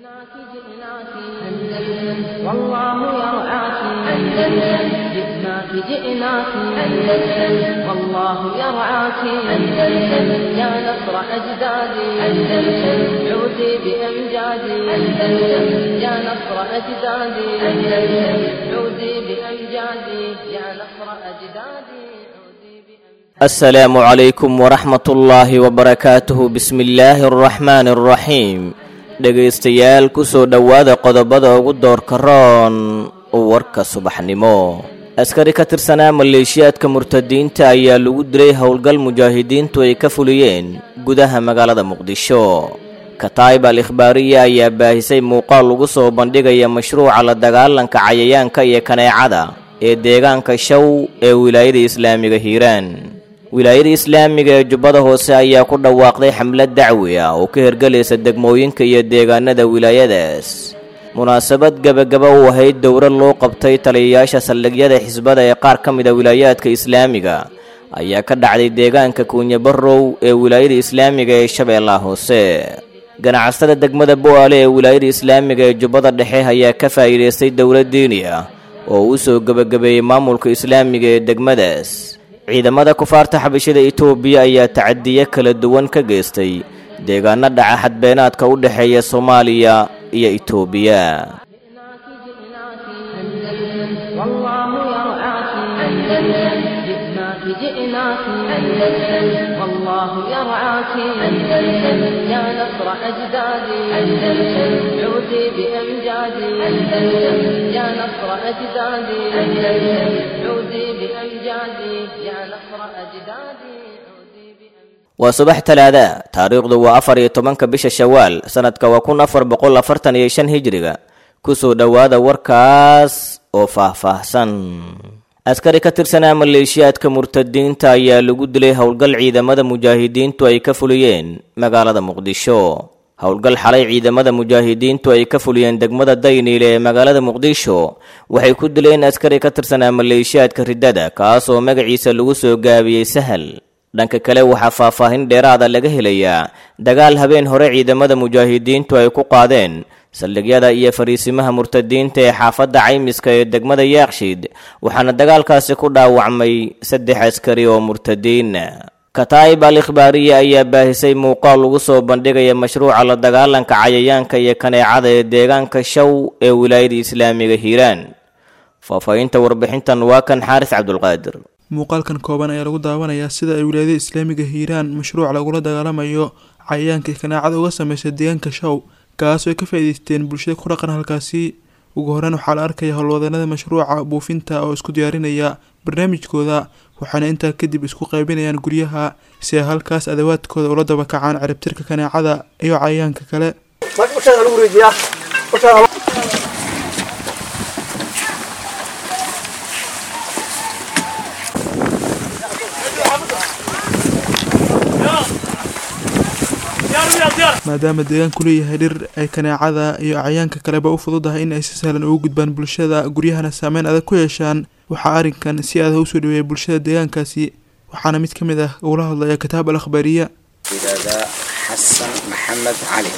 جئناك جئناك أندلس والله يرعاك أندلس جئناك جئناك أندلس والله يرعاك أندلس يا نصر أجدادي أندلس عودي بأمجادي أندلس يا نصر أجدادي أندلس عودي بأمجادي يا نصر أجدادي عودي بأمجادي السلام عليكم ورحمة الله وبركاته بسم الله الرحمن الرحيم dhegaystayaal ku soo dhowaada qodobada ugu doorka roon warka subaxnimo askari ka tirsanaa maleeshiyaadka murtadiinta ayaa lagu dilay howlgal mujaahidiintu ay ka fuliyeen gudaha magaalada muqdisho kataib al ikhbaariya ayaa baahisay muuqaal lagu soo bandhigaya mashruuca la dagaalanka cayayaanka iyo kaneecada ee deegaanka show ee wilaayada islaamiga hiiraan wilaayada islaamiga ee jubbada hoose ayaa ku dhawaaqday xamlad dacwi ah oo ka hergelaysa degmooyinka iyo deegaanada wilaayadaas munaasabad gebagaba u ahayd dowrad loo qabtay taliyayaasha saldhigyada xisbada ee qaar ka mida wilaayaadka islaamiga ayaa ka dhacday deegaanka kuunye barrow ee wilaayada islaamiga ee shabeellaha hoose ganacsatada degmada bo-aale ee wilaayada islaamiga ee jubbada dhexe ayaa ka faa'iidaystay dowlad diini ah oo u soo gebagabeeyey maamulka islaamiga ee degmadaas ciidamada kufaarta xabashada itoobiya ayaa tacadiye kala duwan ka geystay deegaano dhaca xadbeenaadka u dhexeeya soomaaliya iyo itoobiya جئناك جئناك أندلس والله يرعاك أندلس جئناك جئناك أندلس والله يرعاك أندلس يا نصر أجدادي أندلس عودي بأمجادي أندلس يا نصر أجدادي أندلس عودي بأمجادي يا نصر أجدادي عودي بأمجادي waa subax talaada taariikhdu waa afar iyo tobanka bisha shawaal sanadka waa kun afar boqol afartan iyo shan hijriga kusoo dhowaada warkaas oo faahfaahsan askari ka tirsanaa maleeshiyaadka murtadiinta ayaa lagu dilay howlgal ciidamada mujaahidiintu ay ka fuliyeen magaalada muqdisho howlgal xalay ciidamada mujaahidiintu ay ka fuliyeen degmada dayniile ee magaalada muqdisho waxay ku dileen askari ka tirsanaa maleeshiyaadka riddada kaasoo magaciisa lagu soo gaabiyey sahal dhanka kale waxaa faahfaahin dheeraada laga helayaa dagaal habeen hore ciidamada mujaahidiintu ay ku qaadeen saldhigyada iyo fariisimaha murtadiinta ee xaafadda caymiska ee degmada yaakshiid waxaana dagaalkaasi ku dhaawacmay saddex askari oo murtadiin kataa'ib al ikhbaariya ayaa baahisay muuqaal lagu soo bandhigaya mashruuca la dagaalanka cayayaanka iyo kaneecada ee deegaanka show ee wilaayada islaamiga hiiraan faahfaahinta warbixintan waa kan xaaris cabdulqaadir muuqaalkan kooban ayaa lagu daawanayaa sida ay wilaayada islaamiga hiiraan mashruuc lagula dagaalamayo cayayaanka kanaacada uga sameysay deegaanka show kaasoo ay ka faa'iideysteen bulshada ku dhaqan halkaasi ugu horeyn waxaa la arkaya howlwadeennada mashruuca buufinta oo isku diyaarinaya barnaamijkooda waxaana intaa kadib isku qaybinayaan guryaha si ay halkaas adawaadkooda ula dabakacaan ciribtirka kaneecada iyo cayayaanka kale maadaama deegaanku leeyahay dhir ay kaneecada iyo cayayaanka kaleba u fududahay in ay si sahlan ugu gudbaan bulshada guryahana saameyn adag ku yeeshaan waxaa arrinkan si adah usoo dhaweeyay bulshada deegaankaasi waxaana mid ka mid ah ugula hadlaya kitaab al akhbaariya yidhaahdaa xasan maxamed cali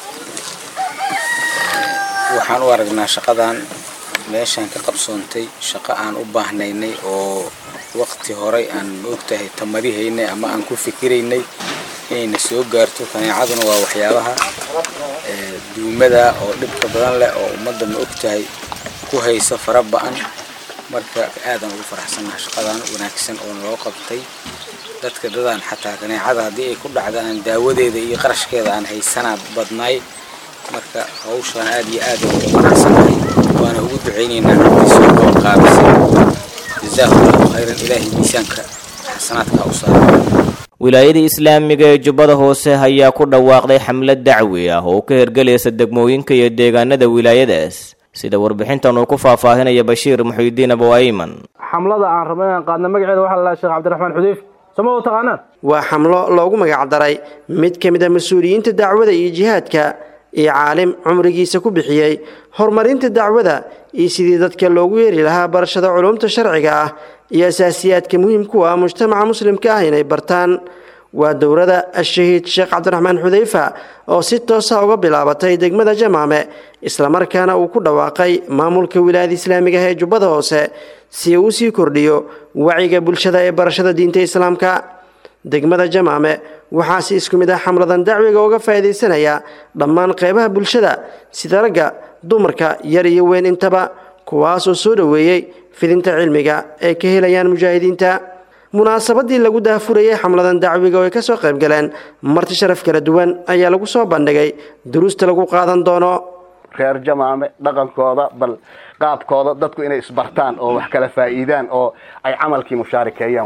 waxaan u aragnaa shaqadan meeshaan ka qabsoontay shaqo aan u baahnaynay oo waqti horay aan maogtahay tamarihaynay ama aan ku fikiraynay inayna soo gaarto kaneecaduna waa waxyaabaha duumada oo dhibka badan leh oo ummadda ma ogtahay ku haysa fara ba-an marka aadaan ugu faraxsannaha shaqadan wanaagsan oo naloo qabtay dadka dadaan xataa kaneecada haddii ay ku dhacda aan daawadeeda iyo qarashkeeda aan haysanaa badnaay marka hawshaan aad iyo aad ugu faraxsannahay waana ugu ducaynaynaa ciddii soo qabanqaabisay jazaahu allahu khayran ilaahay miisaanka xasanaadka u saara wilaayada islaamiga ee jubbada hoose ayaa ku dhawaaqday xamlad dacwi ah oo ka hergelaysa degmooyinka iyo deegaanada wilaayadaas sida warbixintan uu ku faahfaahinaya bashiir muxiidiin abu ayman xamlada aan rabno inaan qaadno magaceeda waxaa la dhahaa sheekh cabdiraxmaan xudeyf sama u taqaanaan waa xamlo loogu magacdaray mid ka mid a mas-uuliyiinta dacwada iyo jihaadka iyo caalim cumrigiisa ku bixiyey horumarinta dacwada iyo sidii dadka loogu yeeri lahaa barashada culumta sharciga ah iyo asaasiyaadka muhiimku ah mujtamaca muslimka ah inay bartaan waa dowrada ashahiid sheekh cabdiraxmaan xudeyfa oo si toosa uga bilaabatay degmada jamaame islamarkaana uu ku dhawaaqay maamulka wilaayada islaamiga ah ee jubbada hoose si uu usii kordhiyo wacyiga bulshada ee barashada diinta islaamka degmada jamaame waxaa si isku mid ah xamladan dacwiga uga faa'iidaysanaya dhammaan qeybaha bulshada sida ragga dumarka yar iyo weyn intaba kuwaasoo soo dhoweeyey fidinta cilmiga ay ka helayaan mujaahidiinta munaasabadii lagu daafurayay xamladan dacwiga oo ay kasoo qayb galeen marti sharaf kala duwan ayaa lagu soo bandhigay duruusta lagu qaadan doono reer jamaame dhaqankooda bal qaabkooda dadku inay isbartaan oo wax kala faa'iidaan oo ay camalkii mushaarikeeyaan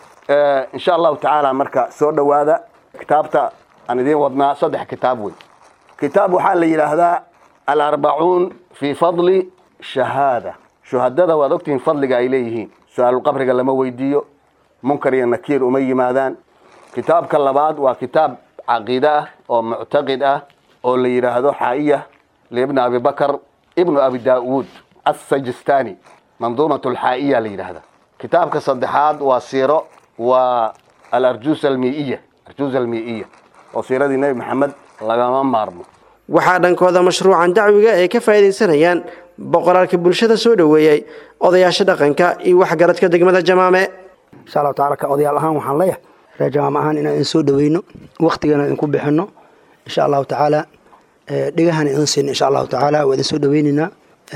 insha allahu tacaala marka soo dhowaada kitaabta aan idiin wadnaa saddex kitaab wey kitaab waxaa la yidhaahdaa alarbacuun fii fadli shahaada shuhadada waad ogtihiin fadliga ay leeyihiin su-aalulqabriga lama weydiiyo munkar iyo nakiir uma yimaadaan kitaabka labaad waa kitaab caqiide ah oo muctaqid ah oo la yidhaahdo xaa'iya liibni abi bakar ibnu abi daa'uud assajistani manduumat alxaa'iya la yidhaahda kitaabka saddexaad waa siiro waa alarjuus almii'iya arjuus almii'iya oo siiradii nebi maxamed lagama maarmo waxaa dhankooda mashruucan dacwiga ay ka faa'iidaysanayaan boqoraalka bulshada soo dhoweeyey odayaasha dhaqanka iyo waxgaradka degmada jamaame insha allahu tacala ka odayaal ahaan waxaan leeyahay reer jamaame ahaan inaan idin soo dhoweyno waktigana idinku bixino insha allahu tacaala dhegahana idin siino insha allahu tacaala waa idin soo dhoweyneynaa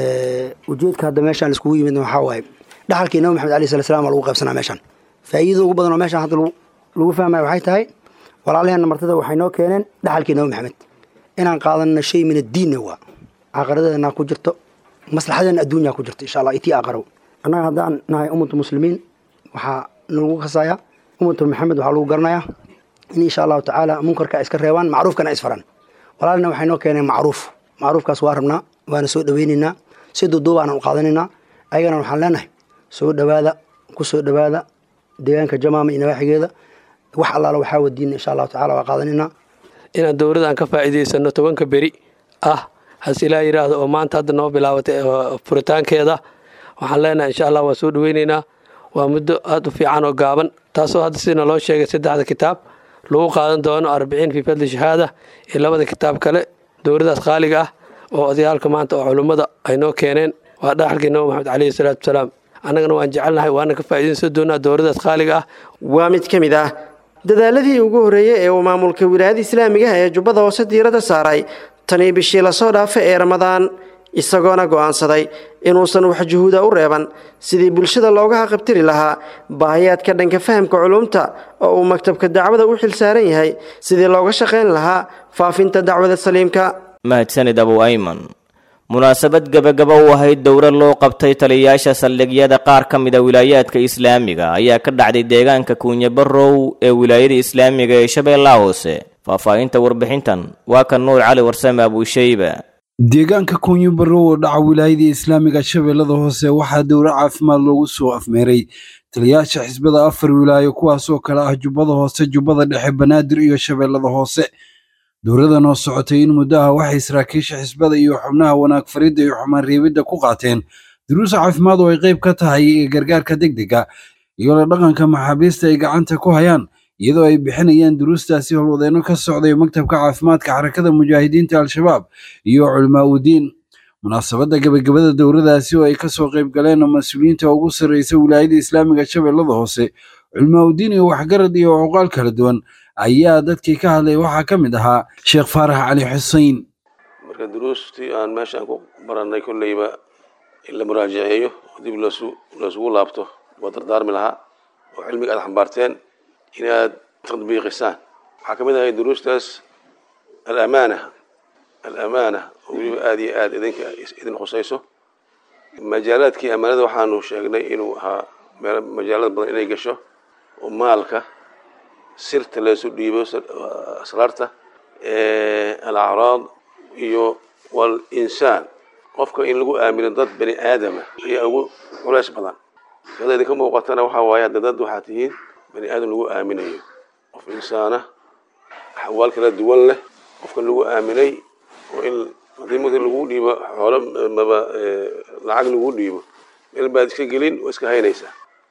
ujeedka hadda meeshaan laiskugu yimid waxaa waaye dhaxalkii nabi maxamed alayh sala slam waa lagu qaybsanaa meeshaan faa'iidada ugu badan oo meeshaan hadda lagu fahmaya waxay tahay walaalaheenna martida waxay noo keeneen dhaxalkii nabi maxamed inaan qaadanno shay min addiinna waa caaqaradeedana ku jirto maslaxadeena adduunyaa ku jirto insha allah itii aqarow annaga haddaan nahay ummatu muslimiin waxaa nagu kasayaa ummatu maxamed waxaa lagu garanayaa in insha allahu tacaala munkarka iska reebaan macruufkana isfaraan walaalina waxay noo keeneen macruuf macruufkaas waa rabnaa waana soo dhoweyneynaa si duuduubaana u qaadanaynaa ayagana waxaan leenahay soo dhowaada ku soo dhowaada deegaanka jamaama iyo nawaaxigeeda wax allaala waxaa wadiina insha allahu tacala waa qaadanaynaa inaan dowladdan ka faa'iidaysano tobanka beri ah hase ilaa yidhaahdo oo maanta hadda noo bilaabatay furitaankeeda waxaan leenahay insha allah waa soo dhoweyneynaa waa muddo aada u fiican oo gaaban taasoo hadda sidina loo sheegay saddexda kitaab lagu qaadan doono arbiciin fii fadli shahaada iyo labada kitaab kale dowladaas qaaliga ah oo odayaalka maanta oo culummada ay noo keeneen waa dhaxalkii nabi maxamed caleyhi salaatu wasalaam annagana waan jecelnahay waana ka faa'iidaysan doonaa dowladaas qaaliga ah waa mid ka mid ah dadaaladii ugu horreeyey ee uu maamulka wilaayada islaamigaha ee jubbada hoose diiradda saaray tanii bishii lasoo dhaafay ee ramadaan isagoona go'aansaday inuusan wax juhuuda u reeban sidii bulshada looga haqabtiri lahaa baahiyaadka dhanka fahamka culumta oo uu maktabka dacwada u xil saaran yahay sidii looga shaqayn lahaa faafinta dacwada saliimka mahadsanid abu ayman munaasabad gebagaba u ahayd dowra loo qabtay taliyayaasha saldhigyada qaar ka mida wilaayaadka islaamiga ayaa ka dhacday deegaanka kuunye barrow ee wilaayada islaamiga ee shabeellaha hoose faahfaahinta warbixintan waa kan nuur cali warsame abuushayba deegaanka kuunyo barrow oo dhaca wilaayada islaamiga shabeellada hoose waxaa dowro caafimaad loogu soo afmeeray taliyayaasha xisbada afar wilaayo kuwaasoo kale ah jubbada hoose jubbada dhexe banaadir iyo shabeellada hoose dowladan oo socotay in muddaha waxay saraakiisha xisbada iyo xubnaha wanaag faridda iyo xumaan reebidda ku qaateen duruus caafimaad oo ay qayb ka tahay ee gargaarka degdega iyo la dhaqanka maxaabiista ay gacanta ku hayaan iyadoo ay bixinayaan duruustaasi howlwadeenno ka socday maktabka caafimaadka xarakada mujaahidiinta al-shabaab iyo culimaa udiin munaasabadda gebagabada dowladaasi oo ay kasoo qayb galeen mas-uuliyiinta ugu sarreysa wilaayada islaamiga shabeellada hoose culimaa udiin iyo waxgarad iyo cuqaal kala duwan ayaa dadkii ka hadlay waxaa ka mid ahaa sheekh faarax cali xusein marka duruustii aan meeshaan ku barannay kolleyba in la muraajaceeyo oo dib loosu loosugu laabto waa dardaarmi lahaa oo cilmiga aad xambaarteen inaad tadbiiqisaan waxaa ka mid ahay duruustaas alamaana alamaana oo weliba aada iyo aada idinka idin khusayso majaalaadkii amaanada waxaanu sheegnay inuu ahaa meel majaalada badan inay gasho oo maalka sirta laysu dhiibo asraarta alacraad iyo walinsaan qofka in lagu aamino dad bani aadama ayaa ugu culays badan sida idinka muuqatana waxaa waaye hadda dad waxaa tihiin bani aadam lagu aaminayo qof insaana axwaal kala duwan leh qofka lagu aaminay oo in haddii marka lagu dhiibo xoolo maba lacag lagu dhiibo meel baad iska gelin oo iska haynaysaa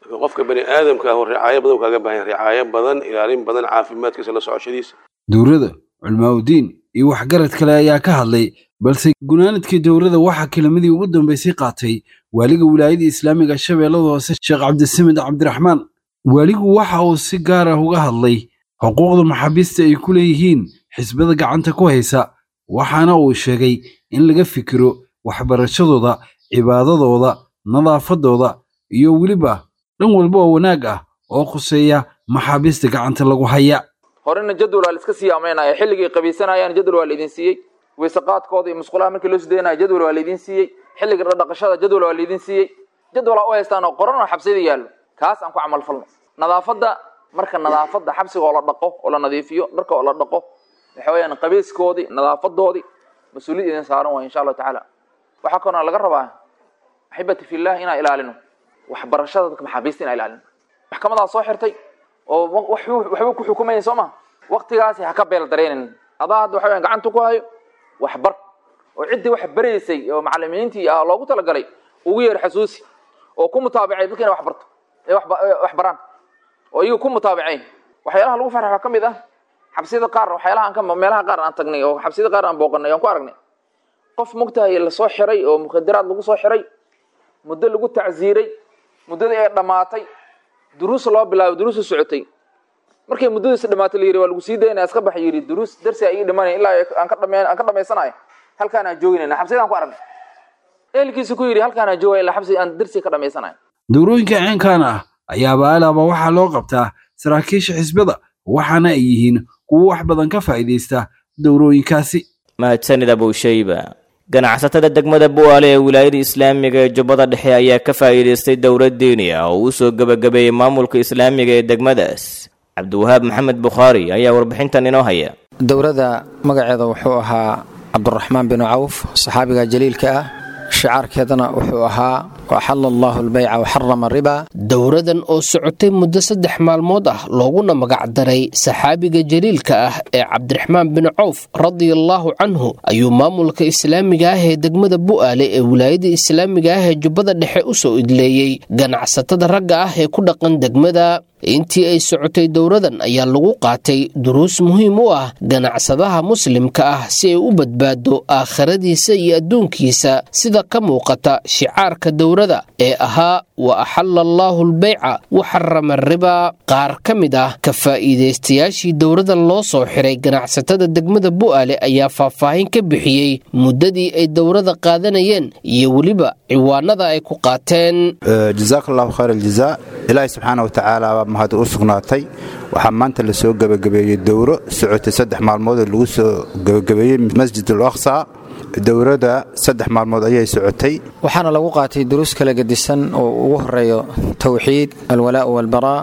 marka qofka bani aadamka ah ricaayo badan kaaga baahan ricaayo badan ilaalin badan caafimaadkiisa la socoshadiisa dowladda culmaaudiin iyo waxgarad kale ayaa ka hadlay balse gunaanadkii dowladda waxaa kelimadii ugu dambeysay qaatay waaliga wilaayada islaamiga shabeellada hoose sheekh cabdisamid cabdiraxmaan waaligu waxa uu si gaar ah uga hadlay xuquuqda maxaabiista ay ku leeyihiin xisbada gacanta ku haysa waxaana uu sheegay in laga fikiro waxbarashadooda cibaadadooda nadaafadooda iyo weliba dhan walba oo wanaag ah oo khuseeya maxaabiista gacanta lagu haya horena jadwal waa la iska sii amaynaya xilligay qabaysanayaan jadwal waa laydin siiyey weyseqaadkooda iyo musqulaha markii loo sideynaya jadwal waa laydin siiyey xilliga dhaqashada jadwal waa laydin siiyey jadwal aa u haystaan oo qoran oo xabsiyada yaallo kaas aan ku camal falno nadaafadda marka nadaafadda xabsiga oo la dhaqo oo la nadiifiyo dharka oo la dhaqo waxa weeyaan qabayskoodii nadaafadoodii mas-uuliyad idin saaran waay insha allahu tacaala waxaa kaloo laga rabaa axibati fillah inaan ilaalino waxbarashada dadka maxaabiista inaan ilaalino maxkamadaa soo xirtay oo waxba ku xukumayay soo ma waktigaasi ha ka beel dareenin adaa hadda waxa weyan gacanta ku hayo waxbar oo ciddii wax baraysay oo macalimiintii ah loogu talagalay ugu yeer xasuusi oo ku mutaabacay dadka inay wax barto ee wax baraan oo iyaga ku mutaabacayn waxyaalaha lagu farxa waxaa ka mid ah xabsiyada qaar waxyaalaha aan ka meelaha qaar aan tagnay oo xabsiyada qaar aan booqanay aan ku aragnay qof mugtahay lasoo xiray oo mukhadaraad lagu soo xiray muddo lagu tacsiiray muddadii ay dhammaatay duruus loo bilaabay duruusu socotay markay muddadiisi dhamaatay la yidhi waa lagu sii daynaya iska bax yidhi duruus darsi ay ii dhimanaya ilaa aan ka dhame aan ka dhamaysanayo halkaan aan jooginayna xabsiyadaan ku aragnay ehelkiisu ku yidhi halkaan aan joogaya ilaa xabsi aan darsi ka dhamaysanayo dowrooyinka ceenkan ah ayaaba alaaba waxaa loo qabtaa saraakiisha xisbada waxaana ay yihiin kuwo wax badan ka faa'iidaysta dowrooyinkaasi mahadsanid abowshayba ganacsatada degmada bu'aale ee wilaayada islaamiga ee jubbada dhexe ayaa ka faa'iidaystay dowlad diini ah oo uu soo gebagabeeyey maamulka islaamiga ee degmadaas cabdiwahaab maxamed bukhaari ayaa warbixintan inoo haya dowladda magaceeda wuxuu ahaa cabduraxmaan binu cawf saxaabiga jaliilka ah shicaarkeedana wuxuu ahaa waxala allaahu albayca waxarama riba dowradan oo socotay muddo saddex maalmood ah looguna magacdaray saxaabiga jaliilka ah ee cabdiraxmaan bin cawf radiallaahu canhu ayuu maamulka islaamiga ah ee degmada bu'aale ee wilaayada islaamiga ah ee jubbada dhexe u soo idleeyey ganacsatada ragga ah ee ku dhaqan degmada intii ay socotay dowradan ayaa lagu qaatay duruus muhiim u ah ganacsadaha muslimka ah si ay u badbaado aakhiradiisa iyo adduunkiisa sida ka muuqata shicaarka dowrada ee ahaa wa axala allaahu albeyca wa xarama riba qaar ka mid ah ka faa'iidaystayaashii dowradan loo soo xiray ganacsatada degmada bu'aale ayaa faahfaahin ka bixiyey muddadii ay dowrada qaadanayeen iyo weliba ciwaanada ay ku qaateen jazaak allahu khayr aljazaa ilaahi subxaana wa tacaala baa mahad u sugnaatay waxaa maanta la soo gebagabeeyey dowro socotay saddex maalmood oo lagu soo gebagabeeyey masjid al aqsa dowrada saddex maalmood ayay socotay waxaana lagu qaatay duruus kala gedisan oo ugu horeeyo towxiid alwalaa'u walbaraa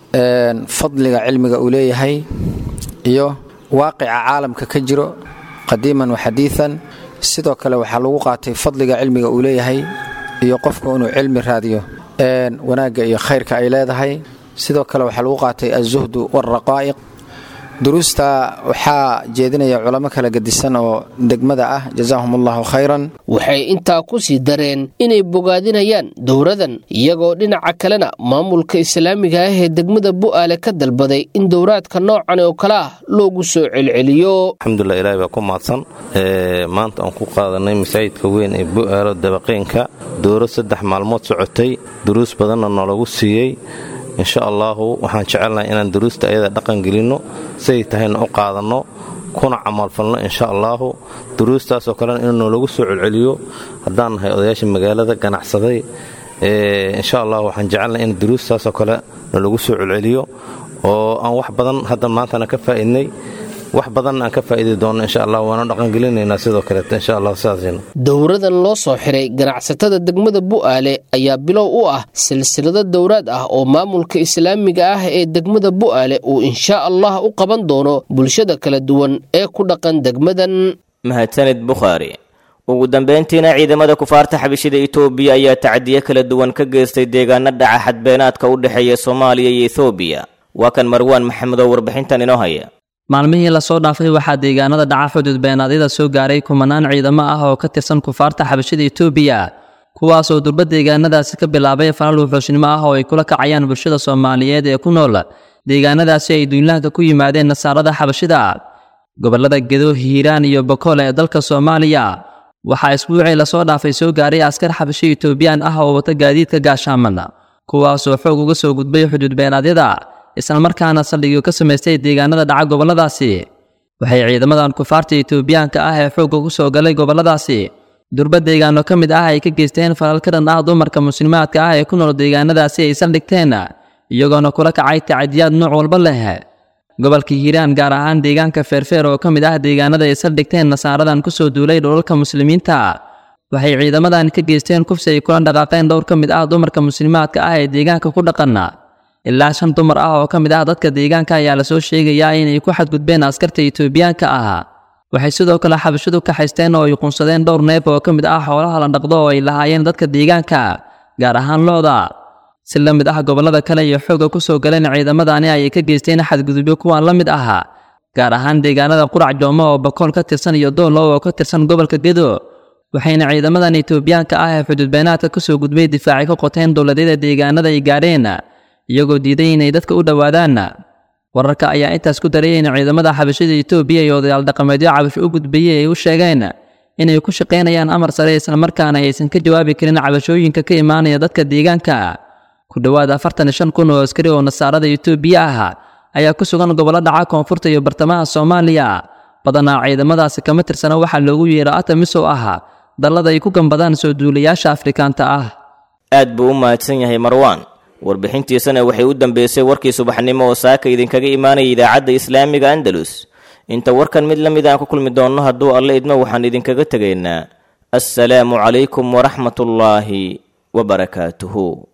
fadliga cilmiga uu leeyahay iyo waaqica caalamka ka jiro qadiiman wa xadiian sidoo kale waxaa lagu qaatay fadliga cilmiga uu leeyahay iyo qofku inuu cilmi raadiyo wanaagga iyo khayrka ay leedahay sidoo kale waxaa lagu qaatay alzuhdu walraqaa'iq duruusta waxaa jeedinaya culamo kala gedisan oo degmada ah jazaahum allahu khayran waxay intaa ku sii dareen inay bogaadinayaan dowradan iyagoo dhinaca kalena maamulka islaamiga ah ee degmada bu'aale ka dalbaday in dowraadka noocan oo kale ah loogu soo celceliyo alxamdulilah ilahi baa ku mahadsan maanta aan ku qaadanay masaajidka weyn ee bu'aalo dabaqeenka dowro saddex maalmood socotay duruus badanna noolagu siiyey insha allaahu waxaan jecelnahay inaan duruusta ayada dhaqan gelinno siday tahayna u qaadanno kuna camalfalno insha allaahu duruustaasoo kalena in noolagu soo celceliyo haddaan nahay odayaasha magaalada ganacsaday insha allah waxaan jecelnahay in duruustaasoo kale noolagu soo celceliyo oo aan wax badan hadda maantana ka faa'idnay wax badanna aan ka faa'idi doonno insha allah waana dhaqangelinaynaa sidoo kaleeto insha allah sidaasina dowradan loo soo xiray ganacsatada degmada bu'aale ayaa bilow u ah silsilado dowraad ah oo maamulka islaamiga ah ee degmada bu'aale uu insha allah u qaban doono bulshada kala duwan ee ku dhaqan degmadan mahadsanid bukhaari ugu dambeyntiina ciidamada kufaarta xabishida itoobiya ayaa tacdiyo kala duwan ka geystay deegaano dhaca xadbeenaadka u dhexeeya soomaaliya iyo ethoobiya waa kan marwaan maxamed oo warbixintan inoo haya maalmihii lasoo dhaafay waxaa deegaanada dhaca xuduud beenaadyada soo gaaray kumanaan ciidamo ah oo ka tirsan kufaarta xabashada itoobiya kuwaasoo durba deegaanadaasi ka bilaabay falal wuxuushnimo ah oo ay kula kacayaan bulshada soomaaliyeed ee ku nool deegaanadaasi ay duulaanka ku yimaadeen nasaarada xabashida gobollada gedo hiiraan iyo bokool ee dalka soomaaliya waxaa isbuucii lasoo dhaafay soo gaaray askar xabasho etoobiyaan ah oo wata gaadiidka gaashaaman kuwaasoo xoog uga soo gudbay xuduud beenaadyada islamarkaana saldhigyo ka samaystay deegaanada dhaca gobolladaasi waxay ciidamadan kufaarta etoobiyaanka ah ee xoogga ku soo galay gobolladaasi durba deegaano ka mid ah ay ka geysteen falal ka dhan ah dumarka muslimaadka ah ee ku nool deegaanadaasi ay saldhigteen iyagoona kula kacay tacadiyaad nooc walba leh gobolka hiiraan gaar ahaan deegaanka feerfeer oo ka mid ah deegaanada ay saldhigteen nasaaradan ku soo duulay dhulalka muslimiinta waxay ciidamadan ka geysteen kufsi ay kula dhaqaaqeen dhowr ka mid ah dumarka muslimaadka ah ee deegaanka ku dhaqana ilaa shan dumar ah oo ka mid ah dadka deegaanka ayaa lasoo sheegayaa inay ku xadgudbeen askarta etoobiyaanka ah waxay sidoo kale xabashadu ka haysteen oo ay qunsadeen dhowr neef oo ka mid ah xoolaha la dhaqdo oo ay lahaayeen dadka deegaanka gaar ahaan looda si la mid ah gobollada kale iyo xoogga ku soo galeen ciidamadani ayay ka geysteen xadgudubyo kuwaan la mid ah gaar ahaan deegaanada qurac joomo oo bakool ka tirsan iyo doolow oo ka tirsan gobolka gedo waxayna ciidamadan etoobiyaanka ah ee xuduudbeenaadka ka soo gudbay difaacay ka qoteen dowladyada deegaanada ay gaadheen iyagoo diiday inay dadka u dhowaadaan wararka ayaa intaas ku daray in ciidamada xabashada etoobiya iyo odayaal dhaqameedyo cabasho u gudbayey ay u sheegeen inay ku shaqaynayaan amar sare islamarkaana aysan ka jawaabi karin cabashooyinka ka imaanaya dadka deegaanka ku dhowaad afartan iyo shan kun oo askari oo nasaarada etoobiya ah ayaa ku sugan gobollo dhaca koonfurta iyo bartamaha soomaaliya badanaa ciidamadaasi kama tirsana waxaa loogu yeero atamisow ah dallada ay ku gambadaan soo duulayaasha afrikaanta ah aad buu u mahadsan yahay marwaan warbixintiisana waxay u dambeysay warkii subaxnimo oo saaka idinkaga imaanaya idaacadda islaamiga andalus inta warkan mid la mid aan ku kulmi doonno hadduu alle idmo waxaan idinkaga tegaynaa assalaamu calaykum waraxmatullaahi wabarakaatuhu